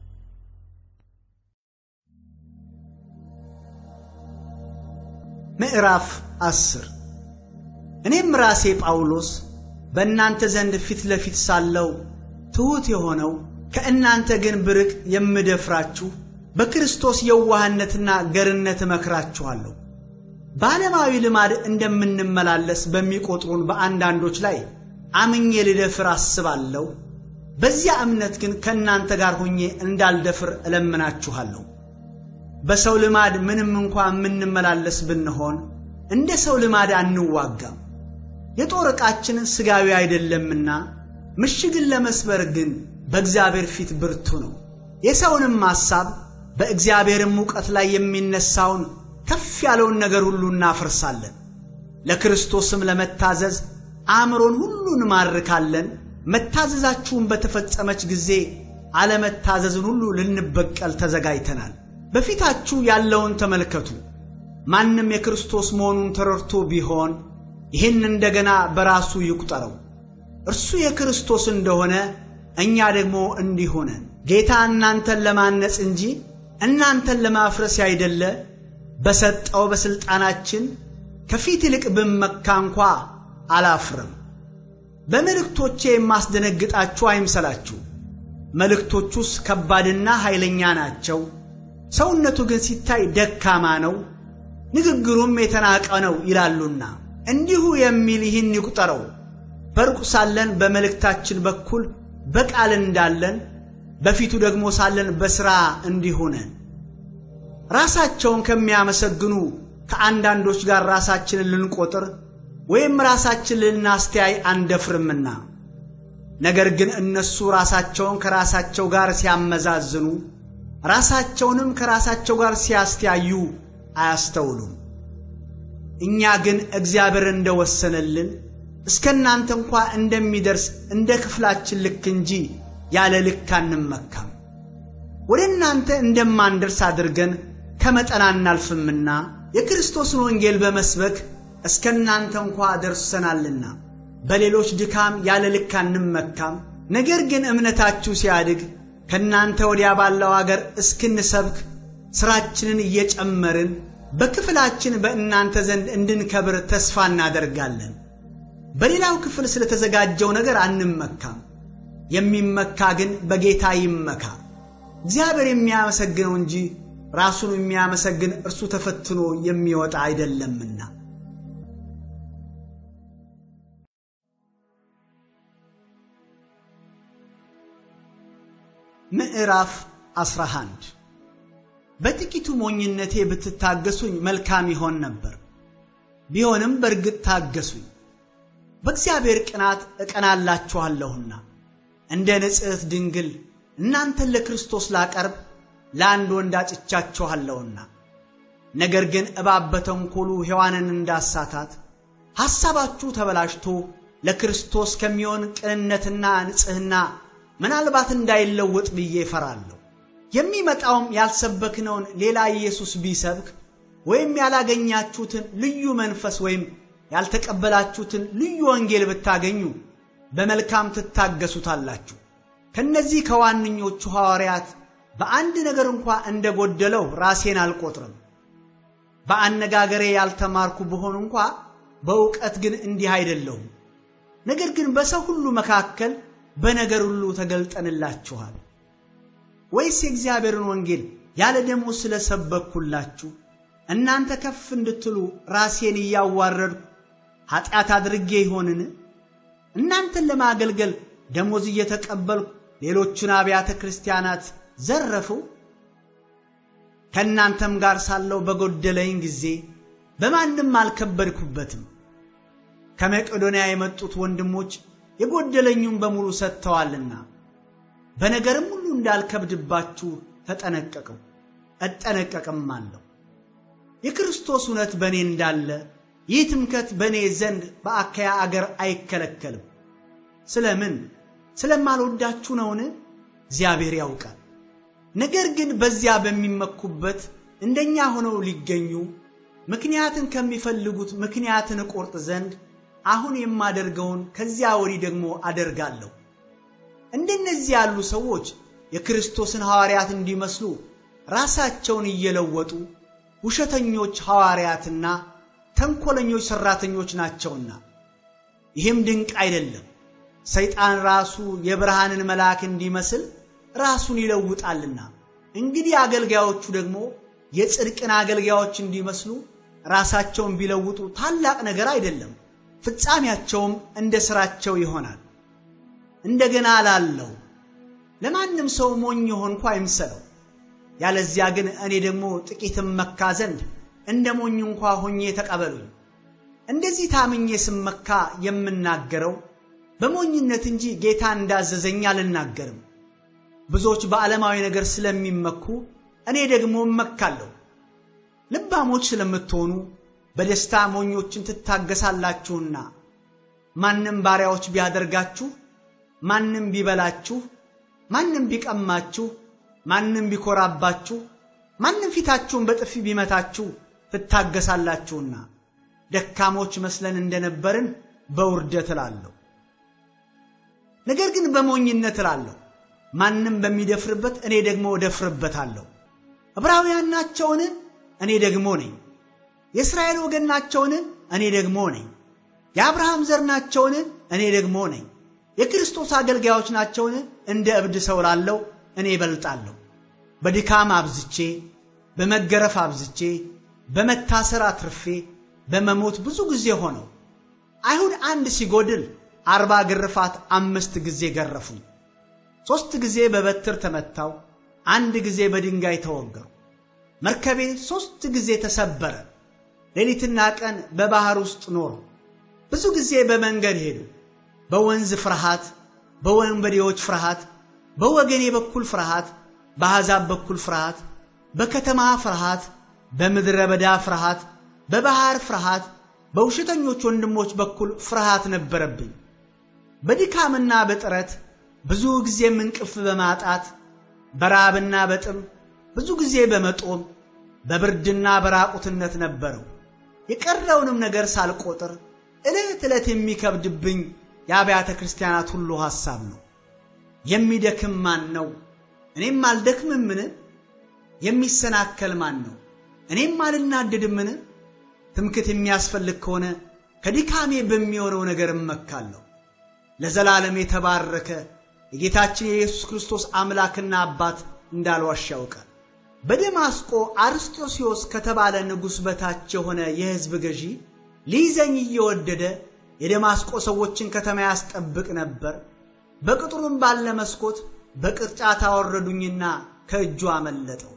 ምዕራፍ አስር እኔም ራሴ ጳውሎስ በእናንተ ዘንድ ፊት ለፊት ሳለው ትሑት የሆነው ከእናንተ ግን ብርቅ የምደፍራችሁ በክርስቶስ የዋህነትና ገርነት እመክራችኋለሁ። በዓለማዊ ልማድ እንደምንመላለስ በሚቆጥሩን በአንዳንዶች ላይ አምኜ ልደፍር አስባለሁ። በዚያ እምነት ግን ከእናንተ ጋር ሆኜ እንዳልደፍር እለምናችኋለሁ። በሰው ልማድ ምንም እንኳ የምንመላለስ ብንሆን እንደ ሰው ልማድ አንዋጋም። የጦር ዕቃችን ሥጋዊ አይደለምና ምሽግን ለመስበር ግን በእግዚአብሔር ፊት ብርቱ ነው። የሰውንም ሐሳብ በእግዚአብሔርም እውቀት ላይ የሚነሳውን ከፍ ያለውን ነገር ሁሉ እናፈርሳለን። ለክርስቶስም ለመታዘዝ አእምሮን ሁሉ እንማርካለን። መታዘዛችሁን በተፈጸመች ጊዜ አለመታዘዝን ሁሉ ልንበቀል ተዘጋጅተናል። በፊታችሁ ያለውን ተመልከቱ። ማንም የክርስቶስ መሆኑን ተረድቶ ቢሆን ይህን እንደገና በራሱ ይቁጠረው። እርሱ የክርስቶስ እንደሆነ እኛ ደግሞ እንዲህ ሆነን ጌታ እናንተን ለማነጽ እንጂ እናንተን ለማፍረስ ያይደለ በሰጠው በሥልጣናችን ከፊት ይልቅ ብመካ እንኳ አላፍርም። በመልእክቶቼ የማስደነግጣችሁ አይምሰላችሁ። መልእክቶቹስ ከባድና ኃይለኛ ናቸው። ሰውነቱ ግን ሲታይ ደካማ ነው፣ ንግግሩም የተናቀ ነው ይላሉና እንዲሁ የሚል ይህን ይቁጠረው። በሩቅ ሳለን በመልእክታችን በኩል በቃል እንዳለን በፊቱ ደግሞ ሳለን በሥራ እንዲሁ ነን። ራሳቸውን ከሚያመሰግኑ ከአንዳንዶች ጋር ራሳችንን ልንቆጥር ወይም ራሳችን ልናስተያይ አንደፍርምና፣ ነገር ግን እነሱ ራሳቸውን ከራሳቸው ጋር ሲያመዛዝኑ ራሳቸውንም ከራሳቸው ጋር ሲያስተያዩ አያስተውሉም። እኛ ግን እግዚአብሔር እንደወሰነልን እስከ እናንተ እንኳ እንደሚደርስ እንደ ክፍላችን ልክ እንጂ ያለ ልክ አንመካም። ወደ እናንተ እንደማንደርስ አድርገን ከመጠን አናልፍምና የክርስቶስን ወንጌል በመስበክ እስከ እናንተ እንኳ ደርሰናልና በሌሎች ድካም ያለ ልክ አንመካም። ነገር ግን እምነታችሁ ሲያድግ ከእናንተ ወዲያ ባለው አገር እስክንሰብክ ሥራችንን እየጨመርን በክፍላችን በእናንተ ዘንድ እንድንከብር ተስፋ እናደርጋለን። በሌላው ክፍል ስለተዘጋጀው ነገር አንመካም። የሚመካ ግን በጌታ ይመካ። እግዚአብሔር የሚያመሰግነው እንጂ ራሱን የሚያመሰግን እርሱ ተፈትኖ የሚወጣ አይደለምና። ምዕራፍ 11 በጥቂቱ ሞኝነቴ ብትታገሱኝ መልካም ይሆን ነበር። ቢሆንም በእርግጥ ታገሱኝ፣ በእግዚአብሔር ቅናት እቀናላችኋለሁና። እንደ ንጽሕት ድንግል እናንተን ለክርስቶስ ላቀርብ ለአንድ ወንድ አጭቻችኋለሁና። ነገር ግን እባብ በተንኰሉ ሔዋንን እንዳሳታት ሐሳባችሁ ተበላሽቶ ለክርስቶስ ከሚሆን ቅንነትና ንጽሕና ምናልባት እንዳይለወጥ ብዬ እፈራለሁ። የሚመጣውም ያልሰበክነውን ሌላ ኢየሱስ ቢሰብክ ወይም ያላገኛችሁትን ልዩ መንፈስ ወይም ያልተቀበላችሁትን ልዩ ወንጌል ብታገኙ በመልካም ትታገሱታላችሁ። ከነዚህ ከዋነኞቹ ሐዋርያት በአንድ ነገር እንኳ እንደ ጎደለው ራሴን አልቆጥርም። በአነጋገሬ ያልተማርኩ ብሆን እንኳ በእውቀት ግን እንዲህ አይደለሁም። ነገር ግን በሰው ሁሉ መካከል በነገር ሁሉ ተገልጠንላችኋል። ወይስ የእግዚአብሔርን ወንጌል ያለ ደሞዝ ስለሰበክሁላችሁ እናንተ ከፍ እንድትሉ ራሴን እያዋረድኩ ኀጢአት አድርጌ ይሆንን? እናንተን ለማገልገል ደሞዝ እየተቀበልኩ ሌሎቹን አብያተ ክርስቲያናት ዘረፍሁ? ከእናንተም ጋር ሳለው በጎደለኝ ጊዜ በማንም አልከበድኩበትም። ከመቄዶንያ የመጡት ወንድሞች የጎደለኙን በሙሉ ሰጥተዋልና በነገርም ሁሉ እንዳልከብድባችሁ ተጠነቀቅሁ እጠነቀቅም አለሁ። የክርስቶስ እውነት በእኔ እንዳለ ይህ ትምከት በእኔ ዘንድ በአካያ አገር አይከለከልም። ስለምን ስለማልወዳችሁ ነውን? እግዚአብሔር ያውቃል። ነገር ግን በዚያ በሚመኩበት እንደኛ ሆነው ሊገኙ ምክንያትን ከሚፈልጉት ምክንያትን እቆርጥ ዘንድ አሁን የማደርገውን ከዚያ ወዲህ ደግሞ አደርጋለሁ። እንደነዚህ ያሉ ሰዎች የክርስቶስን ሐዋርያት እንዲመስሉ ራሳቸውን እየለወጡ ውሸተኞች ሐዋርያትና ተንኰለኞች ሠራተኞች ናቸውና፣ ይህም ድንቅ አይደለም። ሰይጣን ራሱ የብርሃንን መልአክ እንዲመስል ራሱን ይለውጣልና፣ እንግዲህ አገልጋዮቹ ደግሞ የጽድቅን አገልጋዮች እንዲመስሉ ራሳቸውን ቢለውጡ ታላቅ ነገር አይደለም። ፍጻሜያቸውም እንደ ሥራቸው ይሆናል። እንደገና እላለሁ ለማንም ሰው ሞኝ ሆንኩ አይምሰለው። ያለዚያ ግን እኔ ደግሞ ጥቂትም መካ ዘንድ እንደ ሞኝ እንኳ ሆኜ ተቀበሉኝ። እንደዚህ ታምኜ ስመካ የምናገረው በሞኝነት እንጂ ጌታ እንዳዘዘኝ አልናገርም። ብዙዎች በዓለማዊ ነገር ስለሚመኩ እኔ ደግሞ እመካለሁ። ልባሞች ስለምትሆኑ በደስታ ሞኞችን ትታገሳላችሁና። ማንም ባሪያዎች ቢያደርጋችሁ፣ ማንም ቢበላችሁ፣ ማንም ቢቀማችሁ፣ ማንም ቢኮራባችሁ፣ ማንም ፊታችሁን በጥፊ ቢመታችሁ ትታገሳላችሁና። ደካሞች መስለን እንደነበርን በውርደት እላለሁ። ነገር ግን በሞኝነት እላለሁ። ማንም በሚደፍርበት እኔ ደግሞ እደፍርበታለሁ። ዕብራውያን ናቸውን? እኔ ደግሞ ነኝ። የእስራኤል ወገን ናቸውን? እኔ ደግሞ ነኝ። የአብርሃም ዘር ናቸውን? እኔ ደግሞ ነኝ። የክርስቶስ አገልጋዮች ናቸውን? እንደ እብድ ሰው ላለው እኔ እበልጣለሁ። በድካም አብዝቼ፣ በመገረፍ አብዝቼ፣ በመታሰር አትርፌ፣ በመሞት ብዙ ጊዜ ሆነው። አይሁድ አንድ ሲጎድል አርባ ግርፋት አምስት ጊዜ ገረፉኝ። ሦስት ጊዜ በበትር ተመታው፣ አንድ ጊዜ በድንጋይ ተወገሩ። መርከቤ ሦስት ጊዜ ተሰበረ። ሌሊትና ቀን በባሕር ውስጥ ኖሩ። ብዙ ጊዜ በመንገድ ሄዱ። በወንዝ ፍርሃት፣ በወንበዴዎች ፍርሃት፣ በወገኔ በኩል ፍርሃት፣ በአሕዛብ በኩል ፍርሃት፣ በከተማ ፍርሃት፣ በምድረ በዳ ፍርሃት፣ በባሕር ፍርሃት፣ በውሸተኞች ወንድሞች በኩል ፍርሃት ነበረብኝ። በድካምና በጥረት ብዙ ጊዜም እንቅልፍ በማጣት በራብና በጥም ብዙ ጊዜ በመጦም በብርድና በራቁትነት ነበረው። የቀረውንም ነገር ሳልቆጥር ዕለት ዕለት የሚከብድብኝ የአብያተ ክርስቲያናት ሁሉ ሐሳብ ነው። የሚደክም ማን ነው? እኔም አልደክምምን? የሚሰናከል ማን ነው? እኔም አልናደድምን? ትምክት የሚያስፈልግ ከሆነ ከድካሜ በሚሆነው ነገር እመካለሁ። ለዘላለም የተባረከ የጌታችን የኢየሱስ ክርስቶስ አምላክና አባት እንዳልዋሽ ያውቃል። በደማስቆ አርስጦስዮስ ከተባለ ንጉሥ በታች የሆነ የሕዝብ ገዢ ሊይዘኝ እየወደደ የደማስቆ ሰዎችን ከተማ ያስጠብቅ ነበር። በቅጥሩም ባለ መስኮት በቅርጫት አወረዱኝና ከእጁ አመለጠው።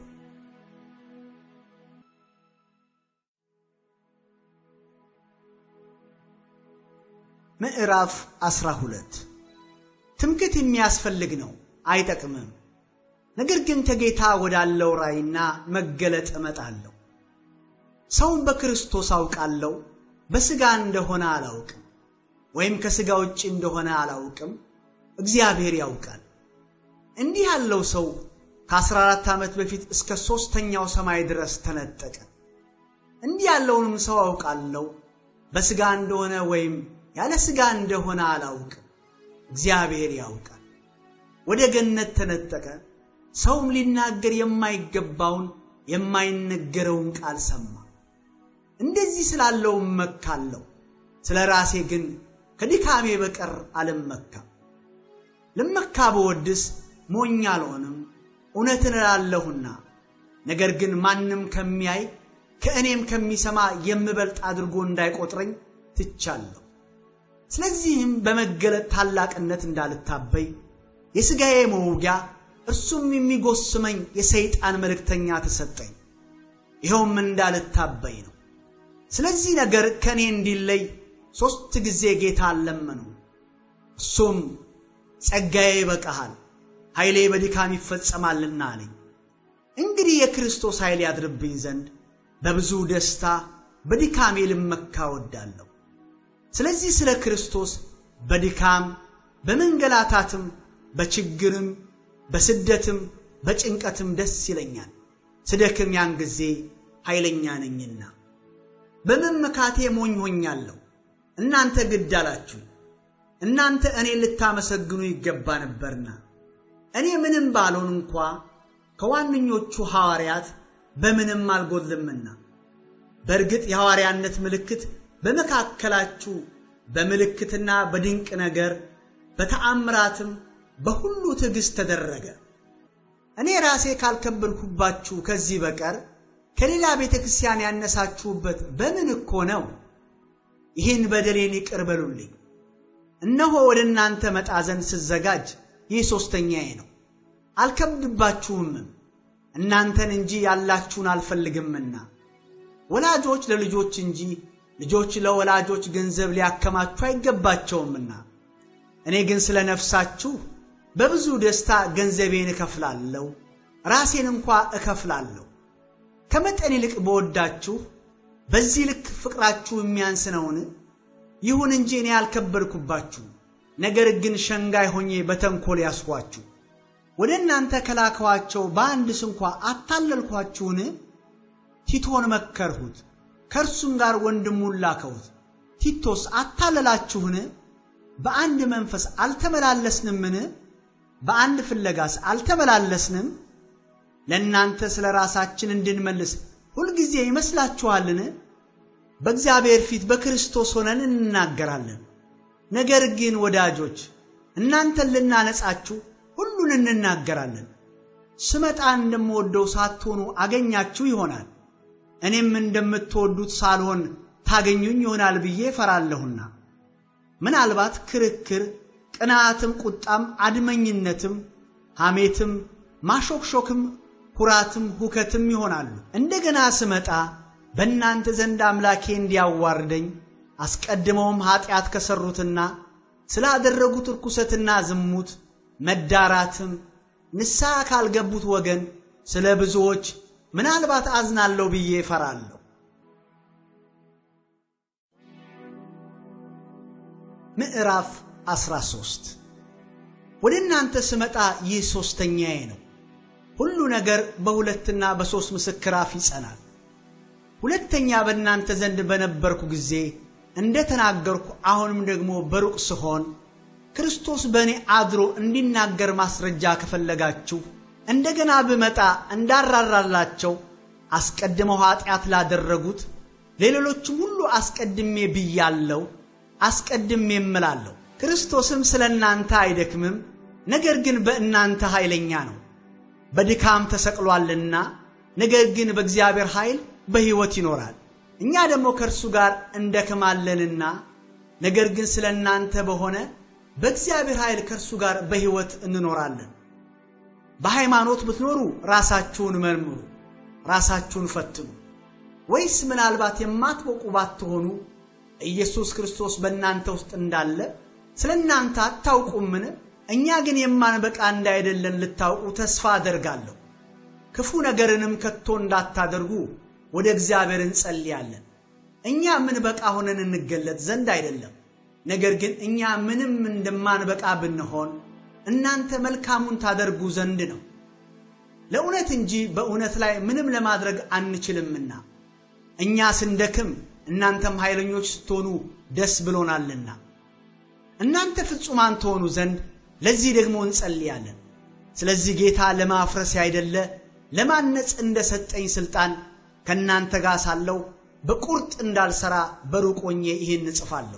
ምዕራፍ 12 ትምክት የሚያስፈልግ ነው፣ አይጠቅምም። ነገር ግን ከጌታ ወዳለው ራእይና መገለጥ እመጣለሁ። ሰውን በክርስቶስ አውቃለሁ፣ በሥጋ እንደሆነ አላውቅም፣ ወይም ከሥጋ ውጭ እንደሆነ አላውቅም፣ እግዚአብሔር ያውቃል። እንዲህ ያለው ሰው ከአስራ አራት ዓመት በፊት እስከ ሦስተኛው ሰማይ ድረስ ተነጠቀ። እንዲህ ያለውንም ሰው አውቃለሁ፣ በሥጋ እንደሆነ ወይም ያለ ሥጋ እንደሆነ አላውቅም፣ እግዚአብሔር ያውቃል። ወደ ገነት ተነጠቀ። ሰውም ሊናገር የማይገባውን የማይነገረውን ቃል ሰማ። እንደዚህ ስላለው እመካለሁ፣ ስለ ራሴ ግን ከድካሜ በቀር አልመካም። ልመካ ብወድስ ሞኝ አልሆንም፣ እውነትን እላለሁና። ነገር ግን ማንም ከሚያይ ከእኔም ከሚሰማ የምበልጥ አድርጎ እንዳይቆጥረኝ ትቻለሁ። ስለዚህም በመገለጥ ታላቅነት እንዳልታበይ የሥጋዬ መውጊያ እርሱም የሚጎስመኝ የሰይጣን መልእክተኛ ተሰጠኝ። ይኸውም እንዳልታበይ ነው። ስለዚህ ነገር ከእኔ እንዲለይ ሦስት ጊዜ ጌታ አለመኑ። እሱም ጸጋዬ ይበቃሃል፣ ኃይሌ በድካም ይፈጸማልና አለኝ። እንግዲህ የክርስቶስ ኃይል ያድርብኝ ዘንድ በብዙ ደስታ በድካሜ ልመካ ወዳለሁ። ስለዚህ ስለ ክርስቶስ በድካም በመንገላታትም በችግርም በስደትም በጭንቀትም ደስ ይለኛል። ስደክም ያን ጊዜ ኃይለኛ ነኝና። በመመካቴ ሞኝ ሆኛለሁ፣ እናንተ ግድ አላችሁ። እናንተ እኔን ልታመሰግኑ ይገባ ነበርና። እኔ ምንም ባልሆን እንኳ ከዋነኞቹ ሐዋርያት በምንም አልጎድልምና። በእርግጥ የሐዋርያነት ምልክት በመካከላችሁ በምልክትና በድንቅ ነገር በተአምራትም በሁሉ ትዕግሥት ተደረገ። እኔ ራሴ ካልከበድኩባችሁ ከዚህ በቀር ከሌላ ቤተ ክርስቲያን ያነሳችሁበት በምን እኮ ነው? ይህን በደሌን ይቅር በሉልኝ። እነሆ ወደ እናንተ መጣ ዘንድ ስዘጋጅ ይህ ሦስተኛዬ ነው። አልከብድባችሁምም፣ እናንተን እንጂ ያላችሁን አልፈልግምና። ወላጆች ለልጆች እንጂ ልጆች ለወላጆች ገንዘብ ሊያከማቹ አይገባቸውምና። እኔ ግን ስለ ነፍሳችሁ በብዙ ደስታ ገንዘቤን እከፍላለሁ፣ ራሴን እንኳ እከፍላለሁ። ከመጠን ይልቅ በወዳችሁ በዚህ ልክ ፍቅራችሁ የሚያንስ ነውን? ይሁን እንጂ እኔ አልከበድኩባችሁ፣ ነገር ግን ሸንጋይ ሆኜ በተንኰል ያስኳችሁ። ወደ እናንተ ከላከዋቸው በአንድስ እንኳ አታለልኳችሁን? ቲቶን መከርሁት፣ ከእርሱም ጋር ወንድሙን ላከሁት። ቲቶስ አታለላችሁን? በአንድ መንፈስ አልተመላለስንምን? በአንድ ፍለጋስ አልተመላለስንም? ለእናንተ ስለ ራሳችን እንድንመልስ ሁልጊዜ ይመስላችኋልን? በእግዚአብሔር ፊት በክርስቶስ ሆነን እንናገራለን። ነገር ግን ወዳጆች እናንተን ልናነጻችሁ ሁሉን እንናገራለን። ስመጣ እንደምወደው ሳትሆኑ አገኛችሁ ይሆናል፣ እኔም እንደምትወዱት ሳልሆን ታገኙኝ ይሆናል ብዬ እፈራለሁና። ምናልባት ክርክር፣ ቅንዓትም፣ ቁጣም፣ አድመኝነትም፣ ሐሜትም፣ ማሾክሾክም፣ ኩራትም፣ ሁከትም ይሆናሉ። እንደገና ስመጣ በእናንተ ዘንድ አምላኬ እንዲያዋርደኝ አስቀድመውም ኀጢአት ከሠሩትና ስላደረጉት ርኩሰትና ዝሙት መዳራትም ንስሐ ካልገቡት ወገን ስለ ብዙዎች ምናልባት አዝናለሁ ብዬ እፈራለሁ። ምዕራፍ 13 ወደ እናንተ ስመጣ ይህ ሦስተኛዬ ነው። ሁሉ ነገር በሁለትና በሦስት ምስክር አፍ ይጸናል። ሁለተኛ በእናንተ ዘንድ በነበርኩ ጊዜ እንደ ተናገርኩ አሁንም ደግሞ በሩቅ ስሆን ክርስቶስ በእኔ አድሮ እንዲናገር ማስረጃ ከፈለጋችሁ እንደገና ብመጣ እንዳራራላቸው አስቀድመው ኀጢአት ላደረጉት ለሌሎችም ሁሉ አስቀድሜ ብያለሁ፣ አስቀድሜ እምላለሁ። ክርስቶስም ስለ እናንተ አይደክምም፣ ነገር ግን በእናንተ ኃይለኛ ነው። በድካም ተሰቅሏልና፣ ነገር ግን በእግዚአብሔር ኃይል በሕይወት ይኖራል። እኛ ደግሞ ከእርሱ ጋር እንደክማለንና ነገር ግን ስለ እናንተ በሆነ በእግዚአብሔር ኃይል ከእርሱ ጋር በሕይወት እንኖራለን። በሃይማኖት ብትኖሩ ራሳችሁን መርምሩ፣ ራሳችሁን ፈትኑ። ወይስ ምናልባት የማትበቁ ባትሆኑ ኢየሱስ ክርስቶስ በእናንተ ውስጥ እንዳለ ስለ እናንተ አታውቁምን? እኛ ግን የማንበቃ እንዳይደለን ልታውቁ ተስፋ አደርጋለሁ። ክፉ ነገርንም ከቶ እንዳታደርጉ ወደ እግዚአብሔር እንጸልያለን። እኛ ምን በቃ ሆነን እንገለጥ ዘንድ አይደለም፣ ነገር ግን እኛ ምንም እንደማንበቃ ብንሆን እናንተ መልካሙን ታደርጉ ዘንድ ነው። ለእውነት እንጂ በእውነት ላይ ምንም ለማድረግ አንችልምና እኛ ስንደክም እናንተም ኃይለኞች ስትሆኑ ደስ ብሎናልና እናንተ ፍጹማን ትሆኑ ዘንድ ለዚህ ደግሞ እንጸልያለን። ስለዚህ ጌታ ለማፍረስ ያይደለ ለማነጽ እንደሰጠኝ ሥልጣን ከእናንተ ጋር ሳለሁ በቁርጥ እንዳልሠራ በሩቅ ሆኜ ይህን እጽፋለሁ።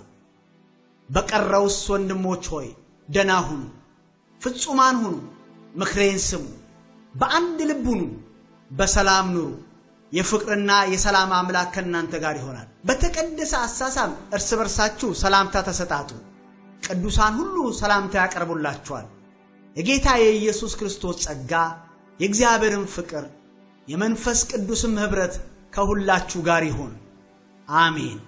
በቀረውስ ወንድሞች ሆይ ደና ሁኑ፣ ፍጹማን ሁኑ፣ ምክሬን ስሙ፣ በአንድ ልብ ሁኑ፣ በሰላም ኑሩ። የፍቅርና የሰላም አምላክ ከእናንተ ጋር ይሆናል። በተቀደሰ አሳሳም እርስ በርሳችሁ ሰላምታ ተሰጣጡ። ቅዱሳን ሁሉ ሰላምታ ያቀርቡላችኋል። የጌታ የኢየሱስ ክርስቶስ ጸጋ የእግዚአብሔርን ፍቅር የመንፈስ ቅዱስም ኅብረት ከሁላችሁ ጋር ይሁን። አሜን።